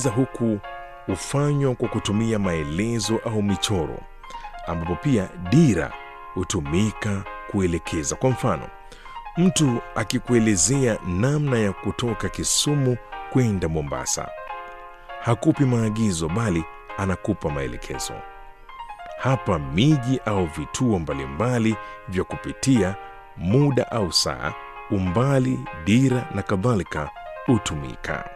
kuelekeza huku hufanywa kwa kutumia maelezo au michoro, ambapo pia dira hutumika kuelekeza. Kwa mfano, mtu akikuelezea namna ya kutoka Kisumu kwenda Mombasa, hakupi maagizo bali anakupa maelekezo. Hapa miji au vituo mbalimbali vya kupitia, muda au saa, umbali, dira na kadhalika hutumika.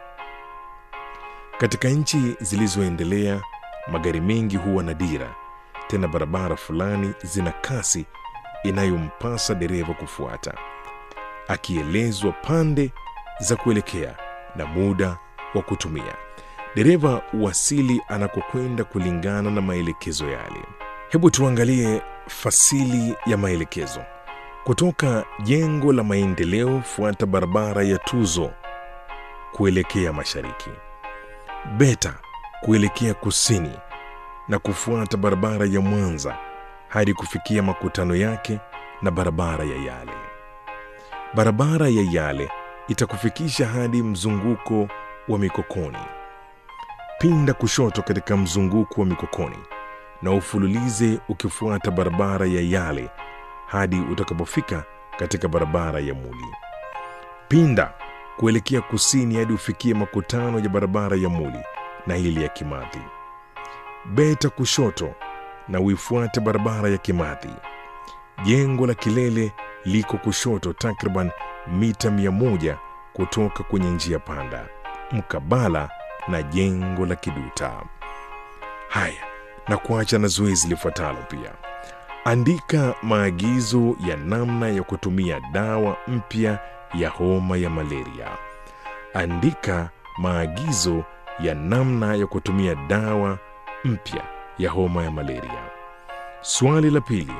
Katika nchi zilizoendelea, magari mengi huwa na dira, tena barabara fulani zina kasi inayompasa dereva kufuata, akielezwa pande za kuelekea na muda wa kutumia. Dereva wasili anakokwenda kulingana na maelekezo yale. Hebu tuangalie fasili ya maelekezo. Kutoka jengo la maendeleo, fuata barabara ya Tuzo kuelekea mashariki, Beta kuelekea kusini na kufuata barabara ya Mwanza hadi kufikia makutano yake na barabara ya Yale. Barabara ya Yale itakufikisha hadi mzunguko wa Mikokoni. Pinda kushoto katika mzunguko wa Mikokoni na ufululize ukifuata barabara ya Yale hadi utakapofika katika barabara ya Muli. Pinda kuelekea kusini hadi ufikie makutano ya barabara ya Muli na ile ya Kimathi. Beta kushoto na uifuate barabara ya Kimathi. Jengo la kilele liko kushoto takriban mita mia moja kutoka kwenye njia panda, mkabala na jengo la Kiduta. Haya, na kuacha na zoezi lifuatalo pia. Andika maagizo ya namna ya kutumia dawa mpya ya homa ya malaria. Andika maagizo ya namna ya kutumia dawa mpya ya homa ya malaria. Swali la pili.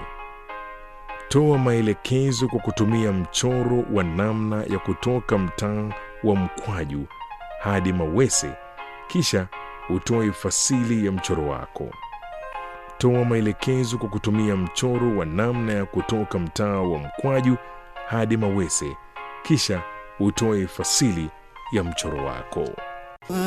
Toa maelekezo kwa kutumia mchoro wa namna ya kutoka mtaa wa Mkwaju hadi Mawese, kisha utoe fasili ya mchoro wako. Toa maelekezo kwa kutumia mchoro wa namna ya kutoka mtaa wa Mkwaju hadi Mawese, kisha utoe fasili ya mchoro wako.